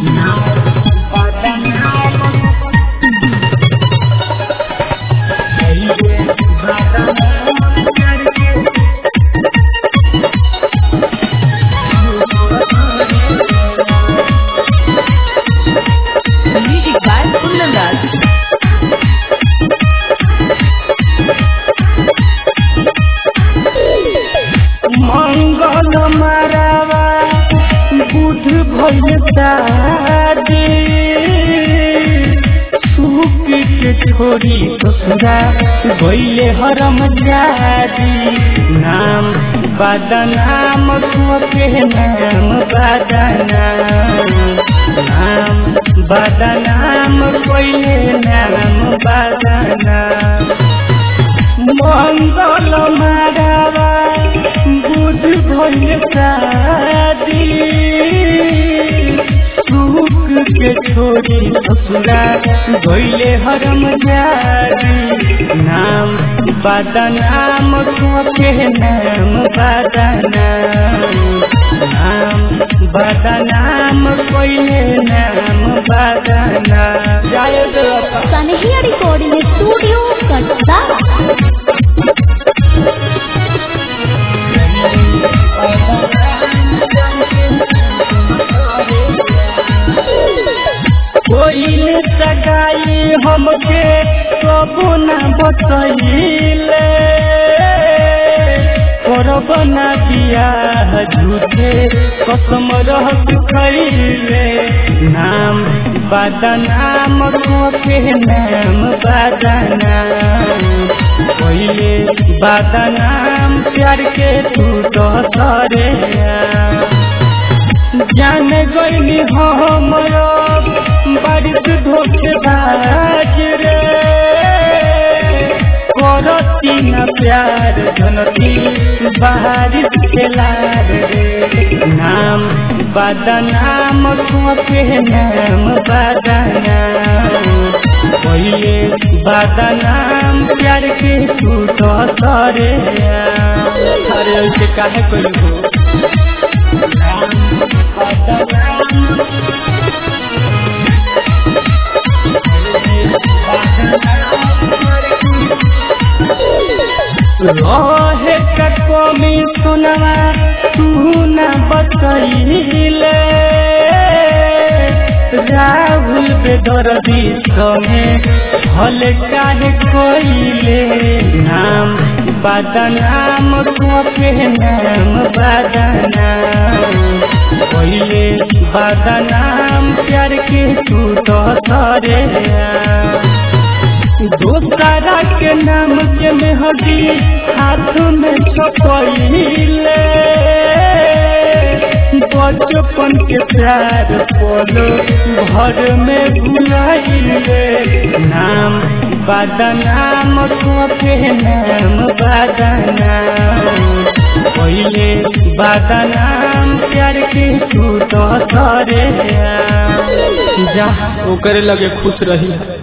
Music by Kundandas. मंगल मारावा बुध भइल शादी सुख के छोरी ससुरा गइले हरम जादी नाम बदनाम के नाम बदनाम नाम बदनाम कोइले नाम बदनाम मंगल मारावा बुध भइल शादी सुख के छोरी ससुरा गइले हरम जादी नाम बदनाम के नाम बदनाम नाम बदनाम कोइले नाम बदनाम जय देवता कन्हैया रिकॉर्डिंग स्टूडियो कटसा कोइल सगाई हमके कबो न बतैले करब न बियाह झूठे कसम रहत खैले नाम बदनाम के नाम बदनाम कोइले बदनाम प्यार के तू तो सरे जान गईली हमरो बारिश धोखेबाज रे करती न प्यार जनती बारिश खेलार रे नाम बदनाम के नाम बदनाम पहिले बदनाम प्यार के तू तो सरे अरे ऐसे काहे कइलू रहे का कमी सुनवा तू न बतैले राहुल बेदर्दी समे हल काहे कोइले नाम बदनाम के नाम बदनाम कोइले बदनाम प्यार के तू तो सरे दोसरा के नाम के मेहदी हाथ में छपैले बचपन के प्यार पोलो घर में भुलाइले नाम बदनाम के नाम बदनाम पहिले बदनाम प्यार के तू तो सरे जा ओकरे लगे खुश रही